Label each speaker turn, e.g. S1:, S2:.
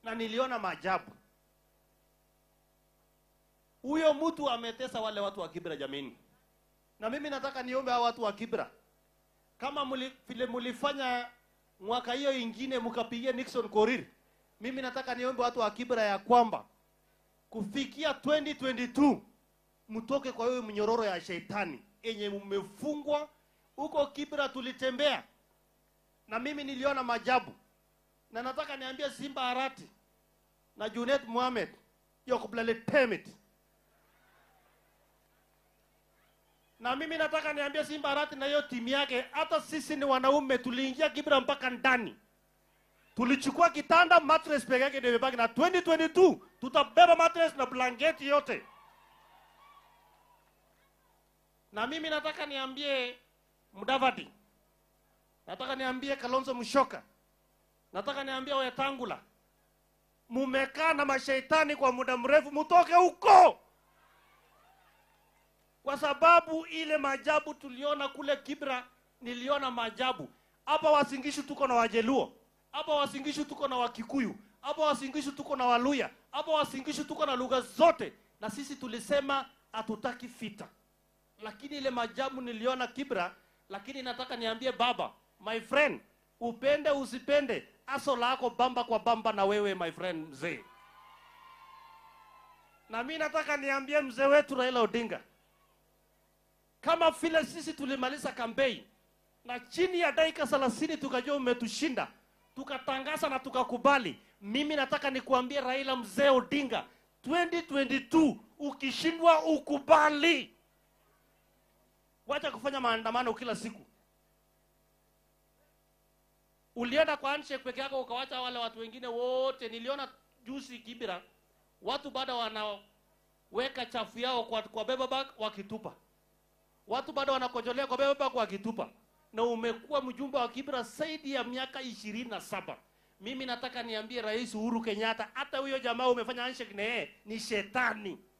S1: na niliona maajabu. Huyo mtu ametesa wale watu wa Kibra jameni, na mimi nataka niombe hao watu wa Kibra, kama muli, vile mulifanya mwaka hiyo ingine mkapigia Nixon Korir, mimi nataka niombe watu wa Kibra ya kwamba kufikia 2022 mtoke kwa hiyo mnyororo ya shetani yenye mmefungwa huko Kibra. Tulitembea na mimi niliona majabu, na nataka niambie Simba Arati na Junet Mohamed Yokublale Temit, na mimi nataka niambie Simba Arati na hiyo timu yake, hata sisi ni wanaume, tuliingia Kibra mpaka ndani tulichukua kitanda mattress peke yake ndio imebaki, na 2022 tutabeba mattress na blanketi yote. Na mimi nataka niambie Mudavadi, nataka niambie Kalonzo Musyoka, nataka niambie Wetangula, mumekaa na mashaitani kwa muda mrefu, mutoke huko, kwa sababu ile maajabu tuliona kule Kibra, niliona maajabu hapa. Wasingishu tuko na Wajeluo hapa Wasingishu tuko na Wakikuyu, hapa Wasingishu tuko na Waluya, hapa Wasingishu tuko na lugha zote, na sisi tulisema hatutaki vita, lakini ile majabu niliona Kibra. Lakini nataka niambie baba, my friend, upende usipende, aso lako bamba kwa bamba na wewe my friend mzee. Na mi nataka niambie mzee wetu Raila Odinga, kama vile sisi tulimaliza kampeni na chini ya dakika thelathini tukajua umetushinda tukatangaza na tukakubali. Mimi nataka nikuambie Raila mzee Odinga, 2022 ukishindwa ukubali, wacha kufanya maandamano kila siku. Ulienda kwa handshake peke yako ukawacha wale watu wengine wote. Niliona juzi Kibira, watu bado wanaweka chafu yao kwa, kwa beba bag wakitupa, watu bado wanakojolea kwa beba bag wakitupa na umekuwa mjumbe wa Kibra zaidi ya miaka ishirini na saba. Mimi nataka niambie Rais Uhuru Kenyatta, hata huyo jamaa umefanya handshake na yeye ni shetani.